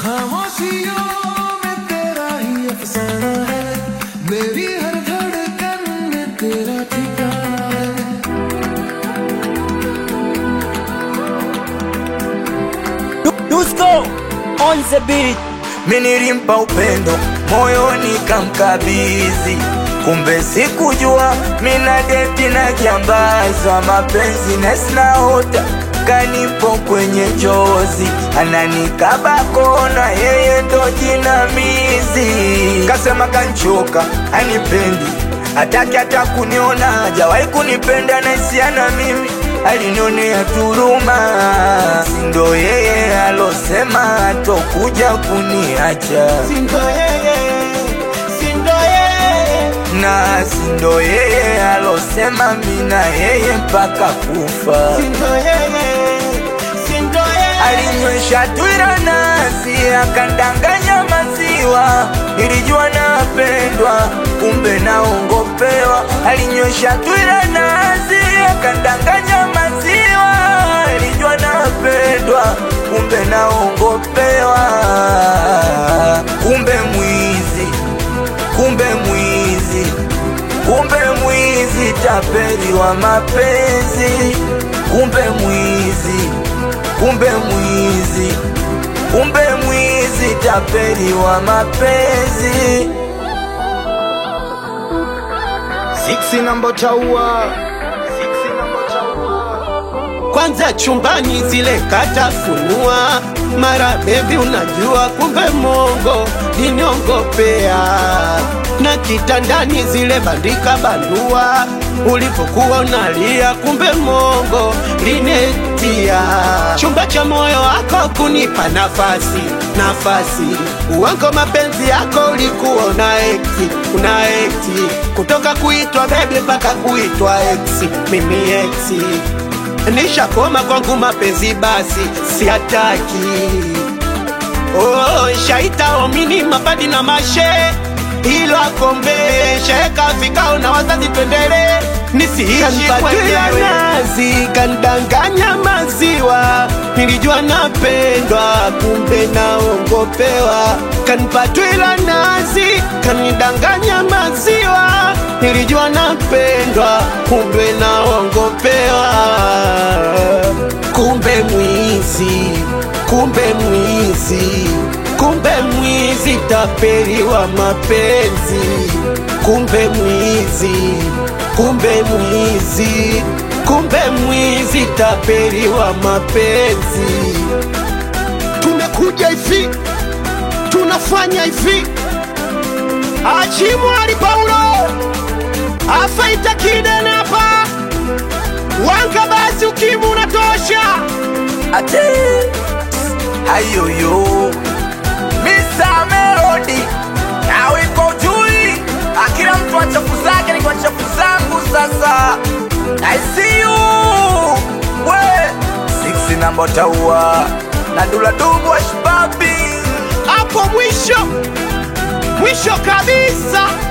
खामोशियों में तेरा ही अफसाना है मेरी हर धड़कन में तेरा ठिकाना है Dusko on the beat. Minilimpa upendo moyoni kamkabizi, kumbe sikujua mina deti na kiambaza mapenzi nesinaota kanipo kwenye njozi, ananikaba kona, yeye ndo jinamizi. Kasema kanchoka, anipendi hataki hata kuniona, hajawahi kunipenda na isiana mimi alinionea turuma, sindo yeye alosema atokuja kuniacha, Sindo yeye, sindo yeye, na sindo yeye alosema mina yeye mpaka kufa. sindo yeye, sindo yeye. Alinywesha twira nasi akandanganya maziwa, nilijua napendwa, kumbe naongopewa. Alinywesha twira nasi akandanganya maziwa, nilijua napendwa, kumbe naongopewa. Kumbe mwizi, kumbe mwizi, kumbe mwizi, tapeli wa mapenzi, kumbe mwizi kumbe mwizi, kumbe mwizi, tapeli wa mapenzi. Siksi namba taua kwanza chumbani zile katafunua mara bebi unajua kumbe mongo liniongopea na kitandani zile bandika bandua ulipokuwa unalia kumbe mongo linetia chumba cha moyo wako kunipa nafasi nafasi uwango mapenzi yako ulikuwa una ekti una ekti kutoka kuitwa bebi mpaka kuitwa eksi mimi eksi nishakoma kwangu mapenzi basi siataki oh, shaita omini mapadi na mashe ilo akombe sheka vikao na wazazi twendele nisiishi kwenyewe nazi kandanganya maziwa nilijua napendwa kumbe naongopewa kanipatwila nazi kanidanganya maziwa nilijua napendwa kumbe naongopewa kumbe mwizi kumbe mwizi kumbe mwizi tapeli wa mapenzi kumbe mwizi kumbe mwizi kumbe mwizi tapeli wa mapenzi tumekuja hivi tunafanya hivi achimwali paulo afaita kidenapa wanga basi ukimu unatosha Ate hayoyo Mr. Melody nawe iko jui, akila mtu wa chafu zake ni kwa chafu zangu. Sasa I see you we six namba taua na dula dubu wa shibabi hapo mwisho mwisho kabisa